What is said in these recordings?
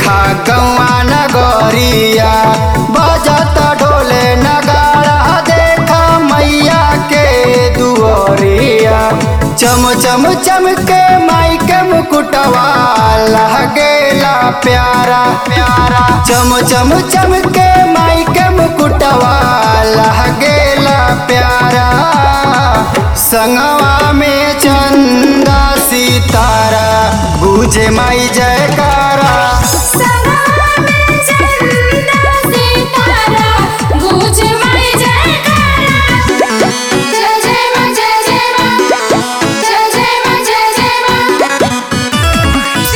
देखा गौआ नगरिया बजत ढोले नगाड़ा देखा मैया के दुआरिया चम चम चम के माई के मुकुटवा लगेला प्यारा प्यारा चम चम चम के माई के मुकुटवा लगेला प्यारा संगवा में चंदा सितारा बुझे माई जयकारा सनवा में चंदा सितारा गूंज माई जयकारा जय जय मां जय जय मां जय जय मां जय जय मां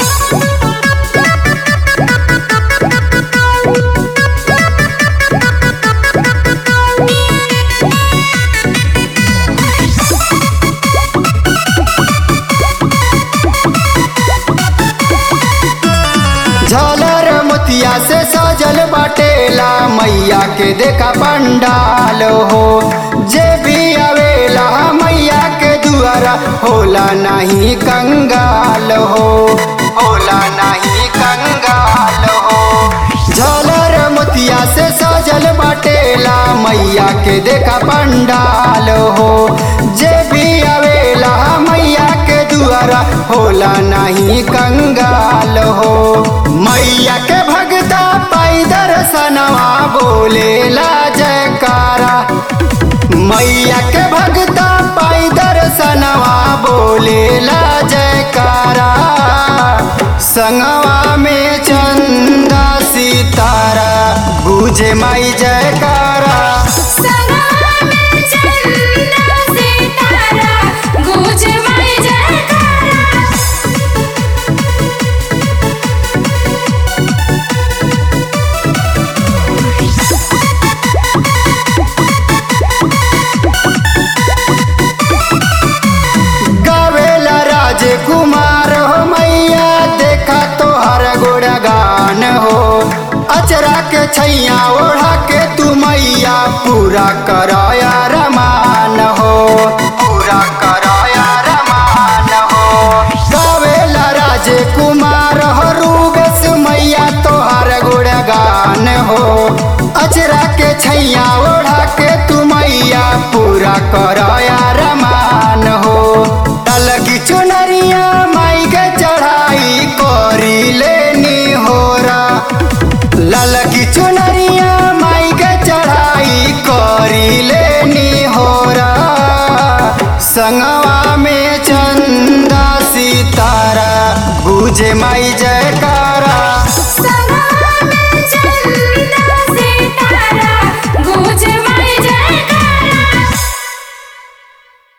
झालर मोतिया से सजल बाटेला मैया के देखा पंडाल हो जे भी आवेला मैया के दुआरा होला नहीं कंगाल हो होला नहीं कंगाल हो झालर मोतिया से सजल बाटेला मैया के देखा पंडाल हो जे भी आवेला मैया के दुआरा होला नहीं कंगाल हो मैया के भगता पाई दर्शनवा बोलेला जयकारा मैया के भगता पाई दर्शनवा बोलेला जयकारा संगवा में चंदा सितारा बुझे माई जयकारा सनवा में चंदा सितारा गूंज माई जयकारा गावेला राजकुमार हो मैया देखा तो हर गुणगान हो अचरा के छैया ओढ़ा के तू मैया पूरा कराया रमान हो पूरा कराया रमान हो गावेला राजकुमार हो रूबस मैया तो हर गुणगान हो अचरा के छैया ओढ़ा के तू मैया पूरा कराया रमान हो तलकी चुनरिया माई के चढ़ाई करी लेनी होरा ललकी चुनरिया माई के चढ़ाई करी लेनी होरा संगवा में चंदा सितारा बुझे माई जयका